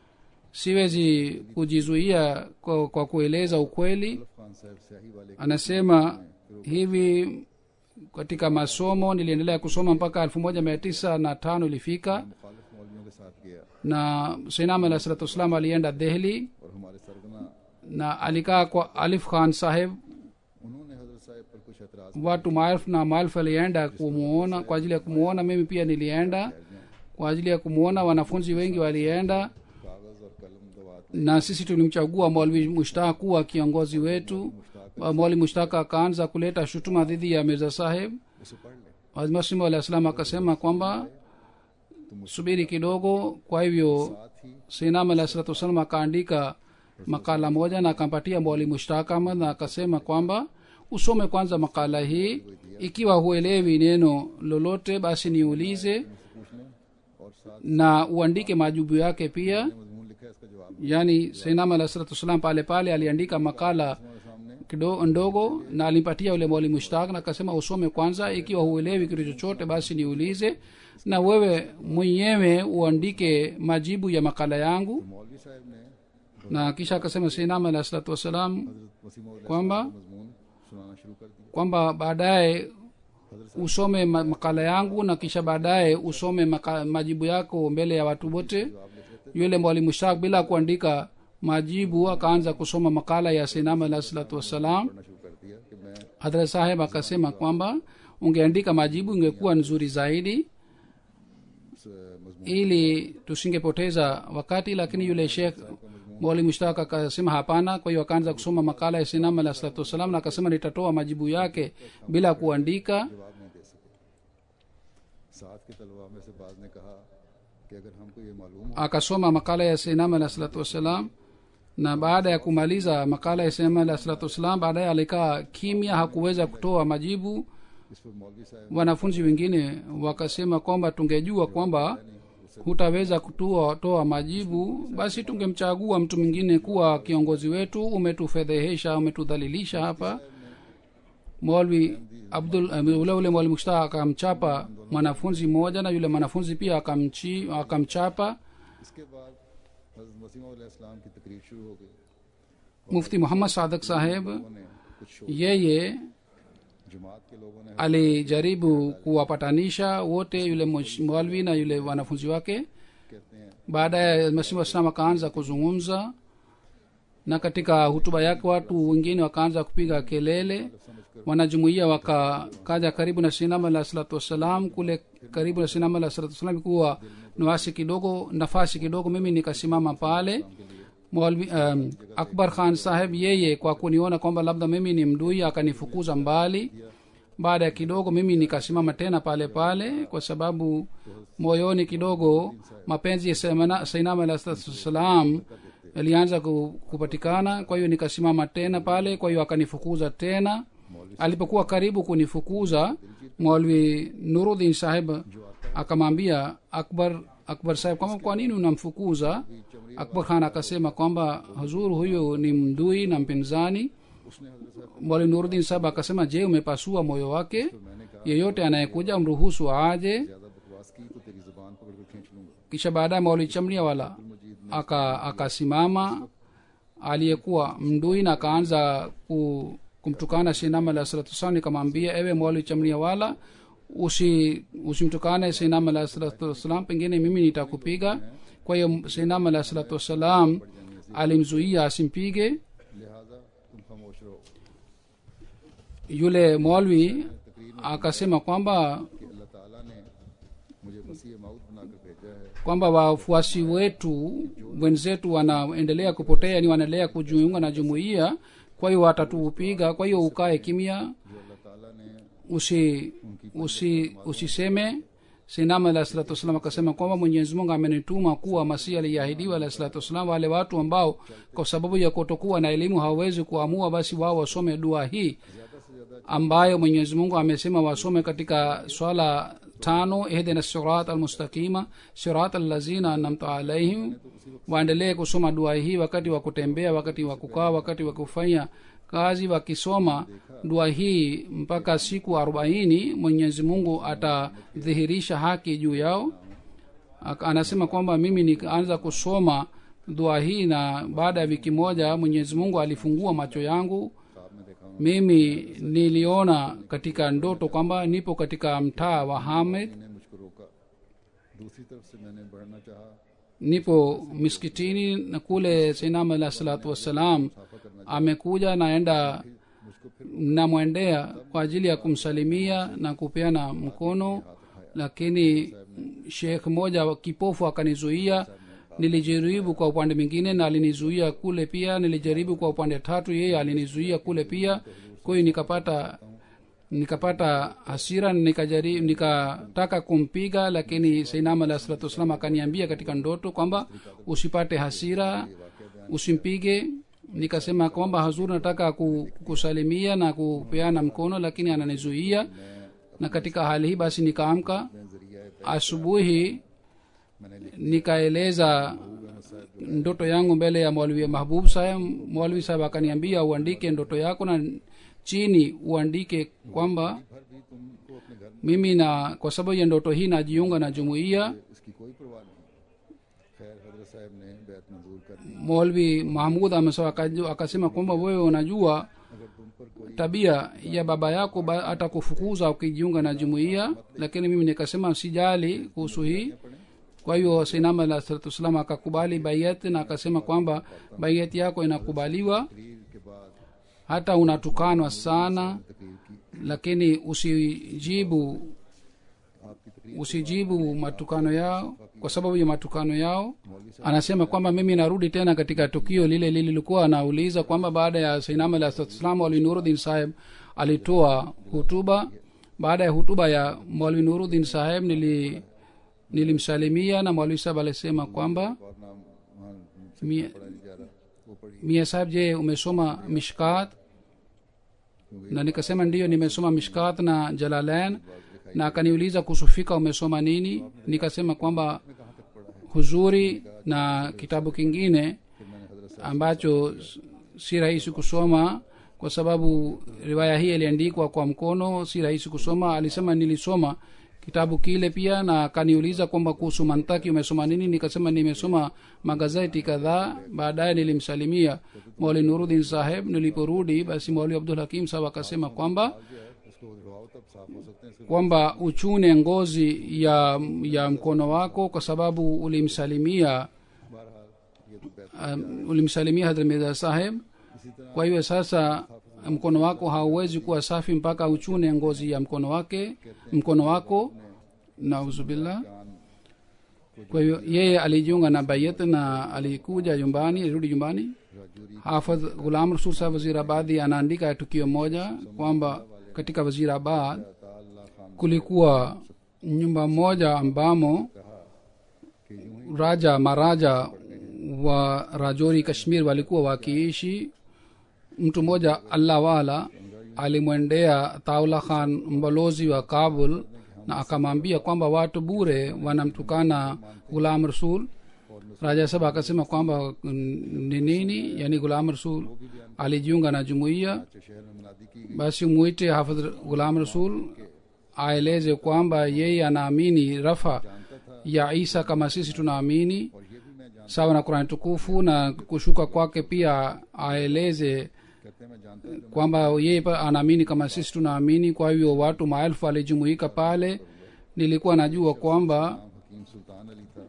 siwezi kujizuia kwa, kwa kueleza ukweli Khan साहब स्याही वाले anasema hivi katika masomo niliendelea kusoma mpaka elfu moja mia tisa na tano ilifika मुखालिफ मौलवियों के साथ गया na sinam alah salatu wassalam alienda dehli और हमारे सरगना na alikaa kwa alif khan saheb उन्होंने हजरत साहब पर कुछ एतराज watu maelfu na maelfu alienda kumuona kwa ajili ya kumuona mimi pia nilienda kwa ajili ya kumuona wanafunzi wengi walienda कागज और कलम दवात na sisi tulimchagua mwalwi mushtaq kuwa kiongozi wetu mwali mushtaq akaanza kuleta shutuma dhidi ya mirza saheb उसे पढ़ ले hazmasimu alah salam akasema kwamba subiri kidogo kwa hivyo साथ ही sinam alah salatu wassalam akaandika makala moja na akampatia mwali mushtaq ahmad na akasema kwamba usome kwanza makala hii ikiwa huelewi neno lolote basi niulize पूछने और साथ na uandike majibu yake pia मजमून लिखा है इसका जवाब yaani sinam alah salatu wassalam pale pale aliandika makala हमारे सामने kido ndogo na alimpatia yule mwalimu mushtaq na akasema usome kwanza ikiwa huelewi kitu chochote basi niulize na wewe mwenyewe uandike majibu ya makala yangu मौलवी साहब ने na kisha akasema sinam alah salatu wassalam हजरत वसीम kwamba मजमून सुनाना शुरू कर दिया kwamba baadaye usome ma- makala yangu na kisha baadaye usome maka, majibu yako mbele ya watu wote yule mwalimu shak bila kuandika majibu akaanza kusoma makala ya sinam alah salatu wassalam पढ़ना शुरू कर दिया कि मैं hadrat saheb akasema kwamba ungeandika majibu ingekuwa nzuri zaidi इस मजमून ili tusingepoteza wakati lakini yule shekh mwalimu shtaka akasema hapana kwa hiyo akaanza kusoma makala ya sinam alah salatu wassalam na akasema nitatoa majibu yake bila kuandika जवाब नहीं दे सके साथ के तलबा में से बाज ने कहा कि अगर हमको ये मालूम हो akasoma makala ya sinam alah salatu wassalam na baada ya kumaliza makala ya sinam alah salatu wassalam baadaye alikaa kimya hakuweza kutoa majibu इस पर मौलवी साहब wanafunzi wengine wakasema kwamba tungejua kwamba hutaweza kutoa toa majibu basi tungemchagua mtu mwingine kuwa kiongozi wetu umetufedhehesha umetudhalilisha hapa mwalwi abdul uh, ule ule mwalimu shtaa akamchapa mwanafunzi mmoja na yule mwanafunzi pia akamchi, akamchapa इसके बाद हजरत मसीम इस्लाम की तकरीर शुरू हो गई mufti muhammad sadak saheb लोगों ने कुछ शोर yeye जमात के लोगों ने alijaribu kuwapatanisha wote yule mwish- mwalwi na yule wanafunzi wake कहते हैं baadaye masimu waslam akaanza kuzungumza na katika hutuba yake watu wengine wakaanza kupiga kelele wanajumuia wakakaja karibu na sinama la salatu wassalam kule karibu na sinama la salatu wassalam ikuwa nafasi kidogo nafasi kidogo mimi nikasimama pale Maulvi, um, akbar khan saheb yeye kwa kuniona kwamba labda mimi ni mdui akanifukuza mbali baada ya kidogo mimi nikasimama tena pale pale kwa sababu moyoni kidogo mapenzi ya Saimana- sainama alah salatu wassalam yalianza ku- kupatikana kwa hiyo nikasimama tena pale kwa hiyo akanifukuza tena alipokuwa karibu kunifukuza mwalwi nurudin saheb akamwambia akbar akbar saheb kwamba kwa nini unamfukuza akbar khan akasema kwamba huzur huyu ni mdui na mpinzani उसने हजरत साहब mwalimu nurudin saheb akasema je umepasua moyo wake yeyote anayekuja mruhusu aje ज्यादा बकवास की तो तेरी जुबान पकड़ कर खींच लूंगा kisha baadaye mauli chamlia wala aka akasimama aliyekuwa mdui na akaanza ku, kumtukana sinama la salatu wasalam nikamwambia ewe mauli chamlia wala usi usimtukane sinama la salatu wassalam pengine mimi nitakupiga kwa hiyo sinama la salatu wassalam alimzuia asimpige लिहाजा तुम खामोश रहो yule mwalwi akasema kwamba कि अल्लाह ताला ने मुझे मसीह माउद बनाकर भेजा है kwamba wafuasi wetu wenzetu wanaendelea kupotea ni wanaendelea kujiunga na jumuiya kwa hiyo watatupiga kwa hiyo ukae kimya जो अल्लाह ताला ने usi usi usiseme sinama alah salatu wassalam akasema kwamba mwenyezi mungu amenituma kuwa masihi aliyeahidiwa alah salatu wassalam wale watu ambao kwa sababu ya kutokuwa na elimu hawawezi kuamua basi wao wasome dua hii ambayo mwenyezi mungu amesema wasome katika swala tano ihdina sirat almustaqima sirat allazina anamta alaihim waendelee kusoma dua hii wakati wa kutembea wakati wa kukaa wakati wa kufanya kazi wakisoma dua hii mpaka siku arobaini mwenyezi mungu atadhihirisha haki juu yao Ak- anasema kwamba mimi nikaanza kusoma dua hii na baada ya wiki moja mwenyezi mungu alifungua macho yangu ख्वाब में देखा हूँ mimi niliona katika ndoto kwamba nipo katika mtaa wa hamed ने मुझको रोका दूसरी तरफ से मैंने बढ़ना चाहा nipo miskitini na kule sinam alah salatu wassalam amekuja naenda namwendea kwa ajili ya kumsalimia na kupeana mkono lakini shekh moja kipofu akanizuia nilijaribu kwa upande mwingine na alinizuia kule pia nilijaribu kwa upande tatu yeye alinizuia kule pia kwa hiyo nikapata nikapata hasira nikajari nikataka kumpiga lakini sainam alah salatu wassalam akaniambia katika ndoto kwamba usipate hasira usimpige nikasema kwamba hazuri nataka ku- kusalimia na kupeana mkono lakini ananizuia na katika hali hii basi nikaamka asubuhi nikaeleza ndoto yangu mbele ya mwalwi mahbub saheb mwalwi saheb akaniambia uandike ndoto yako na chini uandike kwamba भर भी तुमको अपने घर में mimi na kwa sababu ya ndoto hii najiunga na jumuiya इसकी कोई परवाह नहीं खैर हजरत साहब ने बैत मंजूर कर दी molvi mahmud amesawa akaju- akasema kwamba wewe unajua अगर तुम पर कोई tabia ya baba yako ba- atakufukuza ukijiunga na jumuiya lakini mimi nikasema sijali kuhusu hii kwa hiyo sinama alah salatu wassalam akakubali baiat na akasema kwamba baiat yako inakubaliwa तकरीर के बाद hata unatukanwa sana तकरीर की lakini usijibu आपकी तकरीर usijibu matukano yao kwa sababu ya matukano yao anasema kwamba mimi narudi tena katika tukio lile lililikuwa anauliza kwamba baada ya sainam alah salatu wassalam maulwi nuruddin saheb alitoa hutuba baada ya hutuba ya maulwi nuruddin saheb nili nilimsalimia na maulwi saheb alisema kwamba और नाम वहाँ से mia, पढ़ा नहीं जा रहा वो पढ़ी mia saheb je umesoma mishkat na nikasema ndiyo nimesoma mishkat na jalalain na akaniuliza kuhusu fika umesoma nini nikasema kwamba कहाँ तक पढ़ा है huzuri na kitabu kingine फिर मैंने हजरत ambacho s- si rahisi kusoma kwa sababu riwaya hii iliandikwa kwa mkono si rahisi kusoma alisema nilisoma kitabu kile pia na akaniuliza kwamba kuhusu mantaki umesoma nini nikasema nimesoma magazeti kadhaa baadaye nilimsalimia mauli nurudin saheb niliporudi basi mauli abdul hakim sahab akasema kwamba जो है उसको धोआओ तब साफ हो सकते हैं इसको kwamba uchune ngozi ya ya mkono wako kwa sababu ulimsalimia बहरहाल ये तो बैत um, ulimsalimia hadrat mirza saheb इसी तरह kwa hiyo sasa mkono wako hauwezi kuwa safi mpaka uchune ngozi ya mkono wake mkono wako nauzubillah कान kwa hiyo yeye alijiunga na bayet na alikuja nyumbani alirudi nyumbani राजूरी hafadh ghulam rasul saheb wazirabadi anaandika tukio moja kwamba katika wazirabad ताल्ला Khan kulikuwa nyumba moja ambamo के यूं ही raja maraja wa rajori kashmir walikuwa wakiishi mtu mmoja allah wala alimwendea taula khan mbalozi wa kabul na akamwambia kwamba watu bure wanamtukana gulam rasul raja saba akasema kwamba mm, ni nini yani gulam rasul alijiunga na jumuiya अच्छे शहर में मुनादी की basi mwite hafidh gulam rasul aeleze kwamba yeye anaamini rafa ya isa kama sisi tunaamini और ये भी मैं जान sawa na kurani tukufu na kushuka kwake pia aeleze कहते हैं मैं जानता हूँ kwamba yeye pa- anaamini kama sisi tunaamini kwa hivyo watu maelfu walijumuika pale nilikuwa najua kwamba नाम हकीम सुल्तान अली था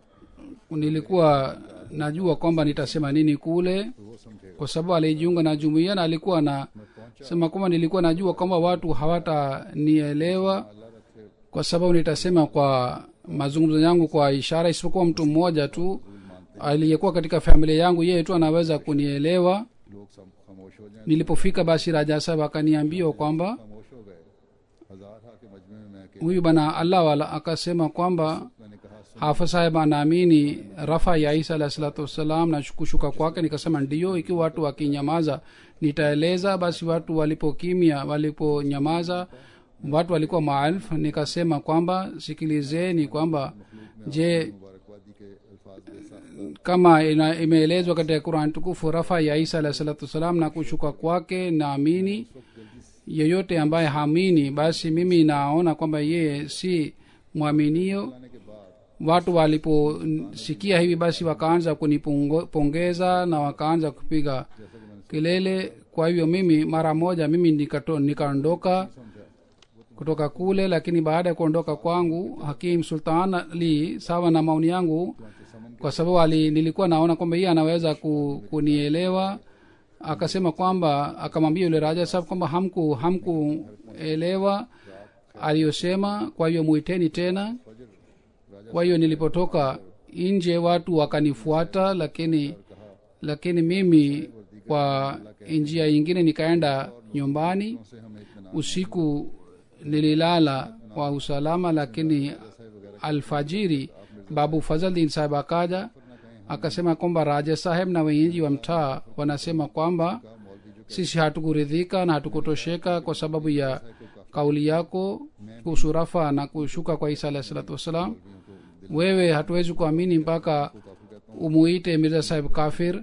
nilikuwa najua kwamba nitasema nini kule तो वो समझेगा kwa sababu alijiunga na jumuiya na alikuwa na sema kwamba nilikuwa najua kwamba watu hawatanielewa अल्लाह रखे kwa sababu nitasema kwa mazungumzo yangu kwa ishara isipokuwa mtu mmoja tu aliyekuwa katika familia yangu yeye tu anaweza kunielewa लोग सब खामोश हो जाएं nilipofika basi raja sahab akaniambia kwamba खामोश हो गए हजार हा के मजमे में मैं अकेला huyu bana allah wala akasema kwamba मैंने कहा सुन hafa saheb anaamini rafa ya isa alahi salatu wassalam na kushuka kwake nikasema ndiyo ikiwa watu wakinyamaza nitaeleza basi watu walipokimya waliponyamaza watu walikuwa maalfu nikasema kwamba sikilizeni kwamba je मुबारकबादी के अल्फाज के साथ kama ina, imeelezwa katika quran tukufu rafa ya isa alahi salatu wassalam na kushuka kwake naamini yeyote ambaye haamini basi mimi naona kwamba yeye si mwaminio आने के बाद watu waliposikia hivi basi wakaanza kunipongeza na wakaanza kupiga kelele kwa hivyo mimi mara moja mimi nikato- nikaondoka kutoka kule lakini baada ya kuondoka kwangu hakim sultan ali sawa na maoni yangu kwa sababu ali nilikuwa naona kwamba yeye anaweza ku, kunielewa akasema kwamba akamwambia yule raja sahab kwamba hamku hamkuelewa aliyosema kwa hiyo muiteni tena kwa hiyo nilipotoka nje watu wakanifuata lakini lakini mimi kwa njia nyingine nikaenda nyumbani से हमें इतना usiku nililala kwa usalama lakini alfajiri babu fazaldin saheb akaja akasema kwamba raja saheb na wenyeji wa mtaa wanasema kwamba sisi hatukuridhika na hatukutosheka kwa sababu ya kauli yako kuhusu rafa na kushuka kwa isa alahi salatu wassalam wewe hatuwezi kuamini mpaka umuite mirza saheb kafir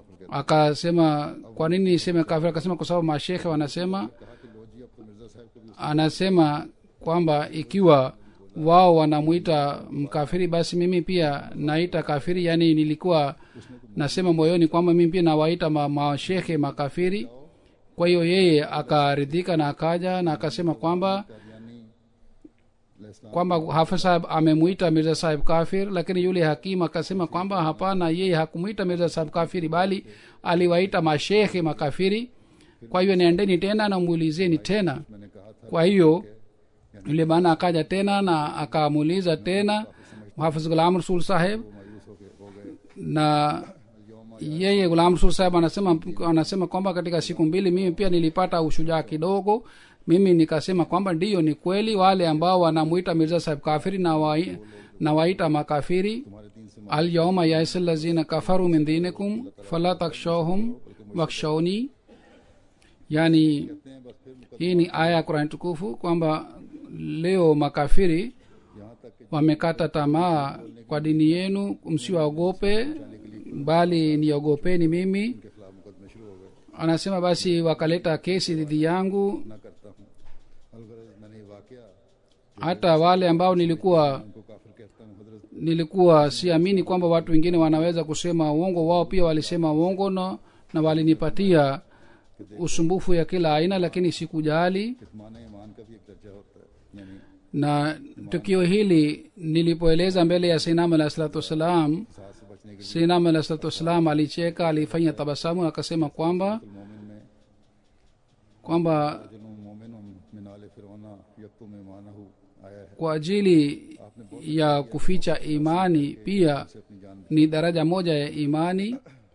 akasema kwa nini niseme kafir akasema kwa sababu mashekhe wanasema anasema kwamba ikiwa wao wanamwita mkafiri basi mimi pia naita kafiri yaani nilikuwa nasema moyoni kwamba mimi pia nawaita ma- mashekhe makafiri kwa hiyo yeye akaridhika na akaja na akasema kwamba Qadiani इस्लाम kwamba hafidh saheb amemwita mirza saheb kafir lakini yule hakimu akasema kwamba hapana yeye hakumwita mirza saheb kafiri bali aliwaita mashekhe makafiri kwa hiyo nendeni tena na muulizeni tena मैंने कहा था kwa hiyo yule bana akaja tena na akamuuliza tena hafidh gulam rasul saheb मायूस होके हो गए na yeye gulam rasul saheb anasema anasema kwamba katika siku mbili mimi pia nilipata ushujaa kidogo mimi nikasema kwamba ndiyo ni kweli wale ambao wanamwita mirza saheb kafiri na, wa, na waita makafiri तुम्हारे दीन से alyauma yaisa lazina kafaru min dinikum fala takshawhum wakshawni yani कहते हैं बस फिर मुकदमा hii ni aya ya qurani tukufu kwamba leo makafiri यहाँ तक कि wamekata tamaa kwa dini yenu msiwaogope bali niogopeni mimi के खिलाफ मुकदमे शुरू हो गए anasema basi wakaleta kesi dhidi yangu ना करता हूँ अलगरज मैंने ये वाकया hata wale ambao nilikuwa उनको काफिर कहता हूँ हजरत nilikuwa siamini kwamba watu wengine wanaweza kusema uongo wao pia walisema uongo na, na walinipatia usumbufu ya kila aina lakini sikujali कितमान ईमान का भी एक दर्जा होता है यानी na tukio hili nilipoeleza mbele ya sinam alah salatu wassalam साथ से बचने के sinam alah salatu wassalam alicheka alifanya tabasamu akasema kwamba लिए मोमिन में kwamba जनु मोमिन मिनाल फिरौना यकतु में माना आया है kwa ajili ya kuficha imani pia से अपनी जान ni daraja moja ya imani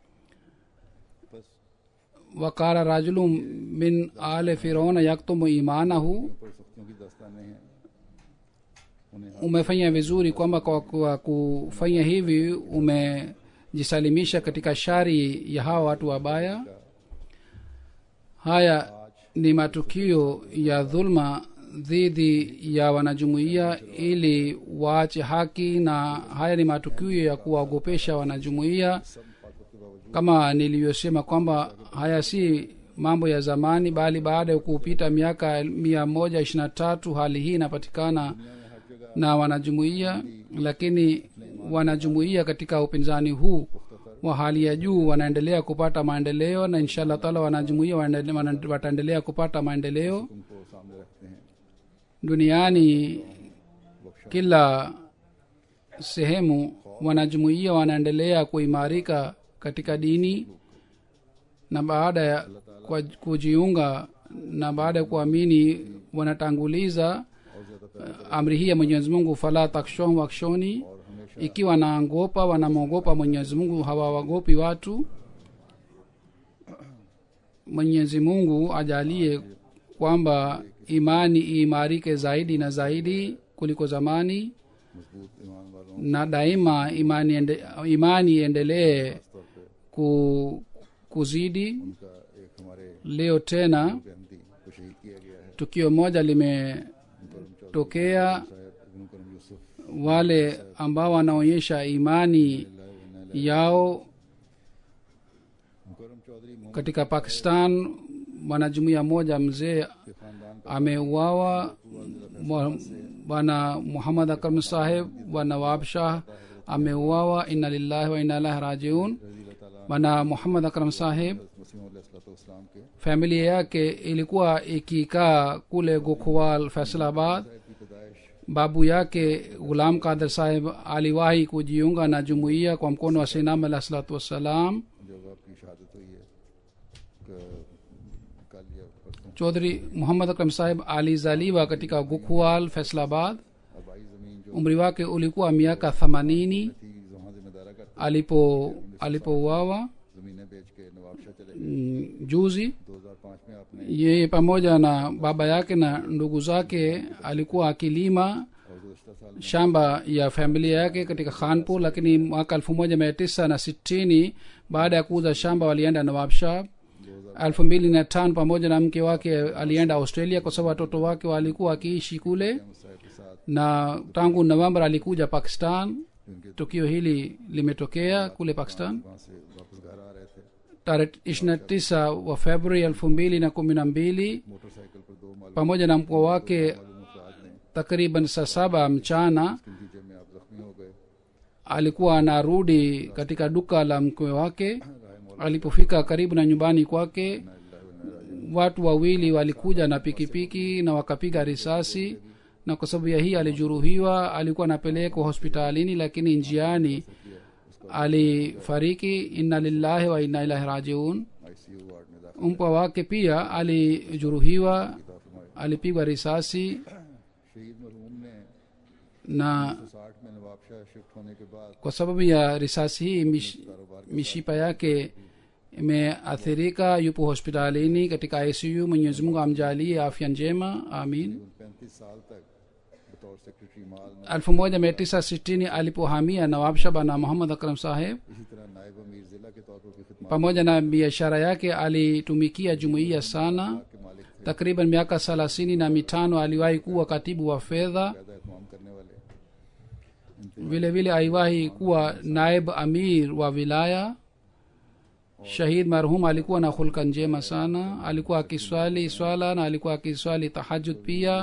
बस wakara rajulu min ale firauna yaktumu imanahu पर सख्तियों की दास्तानें हैं उन्हें umefanya vizuri kwamba kwa, kwa kufanya hivi umejisalimisha katika shari ya hawa watu wabaya haya ni matukio ya dhulma dhidi ya wanajumuiya ili waache haki na haya ni matukio ya kuwaogopesha wanajumuiya kama nilivyosema kwamba haya si mambo ya zamani bali baada ya kupita miaka mia moja ishirina tatu hali hii inapatikana na wanajumuiya lakini wanajumuiya katika upinzani huu wa hali ya juu wanaendelea kupata maendeleo na insha allah taala wanajumuiya wanaendele- wana- wataendelea kupata maendeleo उनको सामने रखते हैं duniani kila sehemu wanajumuiya wanaendelea kuimarika katika dini na baada ya kwa kujiunga na baada ya kuamini wanatanguliza uh, amri hii ya mwenyezi mungu fala takshon wakshoni ikiwa wanaogopa wanamwogopa mwenyezi mungu hawawagopi watu mwenyezi mungu ajalie kwamba imani iimarike zaidi na zaidi kuliko zamani मजबूत ईमान वालों na daima imani ende, imani iendelee तौर पे ku, kuzidi उनका एक हमारे leo tena Ahmadi को शहीद किया गया है tukio moja limetokea शायद इब्न करम Yusuf wale ambao wanaonyesha imani yao मुकरम चौधरी Mohammad katika pakistan mwanajumuiya moja mzee के खानदान ameuawa Mwa- bwana muhammad akram saheb wa nawab shah ameuawa inna lillahi wa inna ilahi rajiun रजी ताला bwana muhammad akram saheb मसीम के familia yake ilikuwa ikikaa kule gokhwal faisalabad की पैदाइश babu yake gulam kadir saheb aliwahi kujiunga na jumuiya kwa mkono wa sinam alah salatu wassalam जब आपकी शहादत हुई है क- कल या परसों chodhri muhammad akram saheb alizaliwa katika gokhwal faisalabad आबाई जमीन जो umri wake ulikuwa miaka themanini थी वहाँ जिम्मेदारा करते alipo alipouawa जमीनें बेच के नवाबशाह चले गए mm, juzi 2005 में आपने yeye pamoja na baba yake na ndugu zake alikuwa akilima और गुजशत साल shamba ya familia yake katika khanpur lakini mwaka elfu moja mia tisa na sitini baada ya kuuza shamba walienda nawabshah elfu mbili na tano pamoja na mke wake alienda australia kwa sababu watoto wake walikuwa wakiishi kule मुसाहिब के साथ na tangu november alikuja pakistan उनके tukio hili limetokea kule pakistan वहाँ से वापस घर आ रहे थे tarehe ishirina tisa wa februari elfu mbili na kumi na mbili motorcycle पर दो मालूम pamoja na mkoa wake अफराद ने takriban saa saba mchana इसके नतीजे में आप जख्मी हो गए alikuwa anarudi katika duka la mkwe wake alipofika karibu na nyumbani kwake watu wawili walikuja na pikipiki na wakapiga risasi na kwa sababu ya hii alijeruhiwa alikuwa anapelekwa hospitalini lakini njiani alifariki inna lillahi wa inna ilahi rajiun ICU ward में दाखिल mpwa wake pia alijeruhiwa था फरमाया alipigwa risasi शहीद मरहूम ने na साठ में नवाबशाह शिफ्ट होने के बाद kwa sababu ya risasi hii mish, mishipa yake imeathirika yupo hospitalini katika icu mwenyezi mungu amjalie afya njema amin पैंतीस साल तक बतौर सेक्रेटरी माल में 1960 alipohamia nawabshaba na muhammad akram saheb इसी तरह नायब अमीर जिला के तौर पर भी खिदमत pamoja na biashara yake alitumikia jumuiya sana के मालिक थे takriban miaka thelathini na mitano aliwahi kuwa katibu wa fedha पैदा इतमाम करने वाले vile vile aliwahi kuwa naib amir wa wilaya shahid marhum alikuwa na hulka njema sana alikuwa akiswali swala na alikuwa akiswali tahajud pia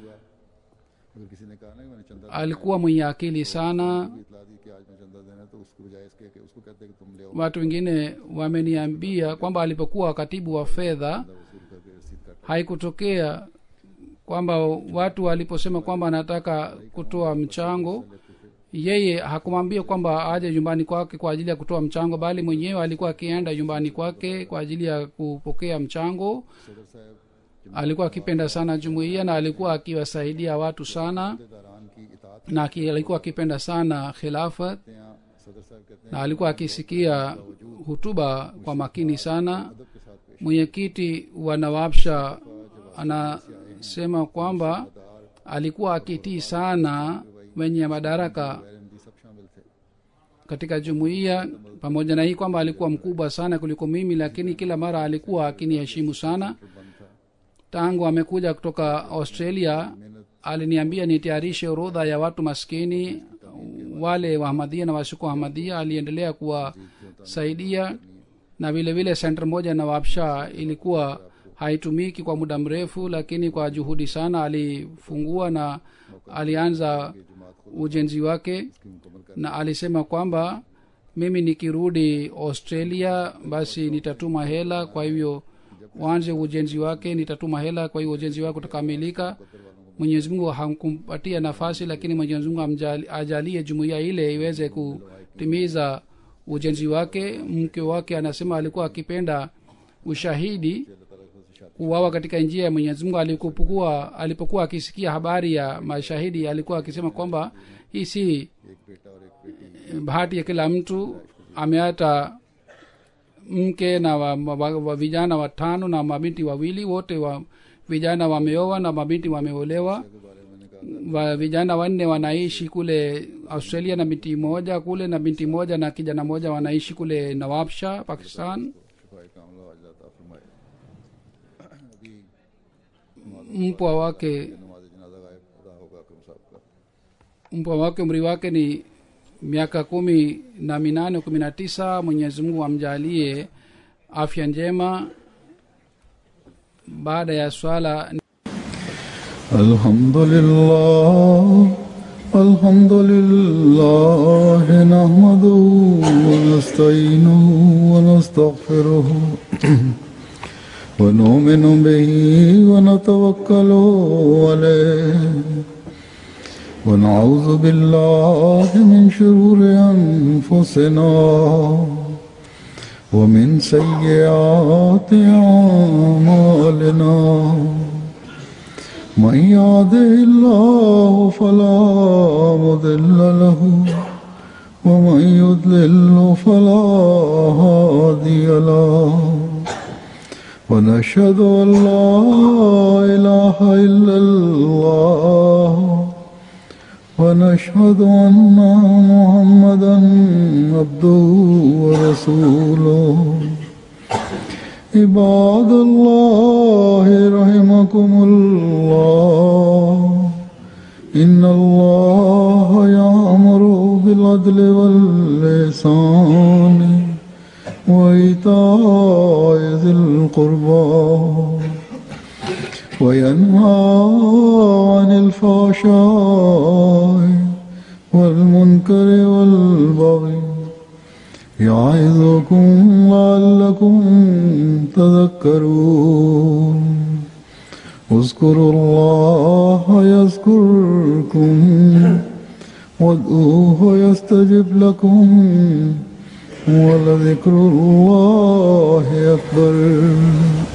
अगर किसी ने कहा ना कि मैंने चंदा alikuwa mwenye akili sana की इतला दी कि आज मैं चंदा देना है, तो उसके बजाय इसके कि उसको कहते हैं कि तुम ले आओ watu wengine wameniambia kwamba alipokuwa katibu wa fedha वसूल करके रसीद काट haikutokea kwamba watu waliposema kwamba anataka kutoa mchango yeye hakumwambia kwamba aje nyumbani kwake kwa ajili ya kutoa mchango bali mwenyewe alikuwa akienda nyumbani kwake kwa ajili ya kupokea mchango सदर साहब alikuwa akipenda sana jumuiya na alikuwa akiwasaidia watu sana दारान की इतात na aki- alikuwa akipenda sana khilafat करते हैं सदर साहब कहते हैं na alikuwa akisikia hutuba kwa makini sana अदब के साथ पेश mwenyekiti wa nawabsha anasema kwamba alikuwa akitii sana wenye madaraka MD सब शामिल थे katika jumuiya pamoja na hii kwamba alikuwa mkubwa sana kuliko mimi lakini kila mara alikuwa akiniheshimu sana tangu amekuja kutoka australia aliniambia nitayarishe orodha ya watu maskini wale wahamadia na wasiko hamadia aliendelea kuwasaidia na vile vile senta moja na wapsha ilikuwa haitumiki kwa muda mrefu lakini kwa juhudi sana alifungua na alianza ujenzi wake na alisema kwamba mimi nikirudi australia basi nitatuma hela kwa hivyo uanze ujenzi wake nitatuma hela kwa hiyo ujenzi wake utakamilika mwenyezi mungu hamkumpatia nafasi lakini mwenyezi mungu amjali- ajalie jumuiya ile iweze kutimiza ujenzi wake mke wake anasema alikuwa akipenda ushahidi kuwawa katika njia ya mwenyezi mungu alipokuwa alipokuwa akisikia habari ya mashahidi alikuwa akisema kwamba hii si एक बेटा और एक बेटी bahati ya kila mtu ameata mke na wa, wa, wa vijana watano na mabinti wawili wote wa vijana wameoa na mabinti wameolewa के बारे में मैंने कहा wa vijana wanne wanaishi kule australia na binti moja kule na binti moja na kijana moja wanaishi kule nawabsha pakistan शिफाई कामला अजलाता फरमाए अभी mpwa wake नमाज जनाजा गायब अदा होगा अकरम साहब का mpwa wake umri wake ni miaka kumi na minane kumi na tisa mwenyezi mungu amjalie afya njema baada ya swala الحمد لله الحمد لله نحمده ونستعينه ونستغفره ونؤمن به ونتوكل عليه ونعوذ بالله من شرور أنفسنا ومن سيئات أعمالنا من يهده الله فلا مضل له ومن يضلل فلا هادي له ونشهد ان لا اله الا الله ونشهد ان محمدا عبده ورسوله عباد الله رحمكم الله إن الله يأمر بالعدل واللسان وإيتاء ذي القربى وينهى عن الفحشاء والمنكر والبغي يعظكم لعلكم تذكرون اذكروا الله يذكركم وادعوه يستجب لكم ولذكر الله أكبر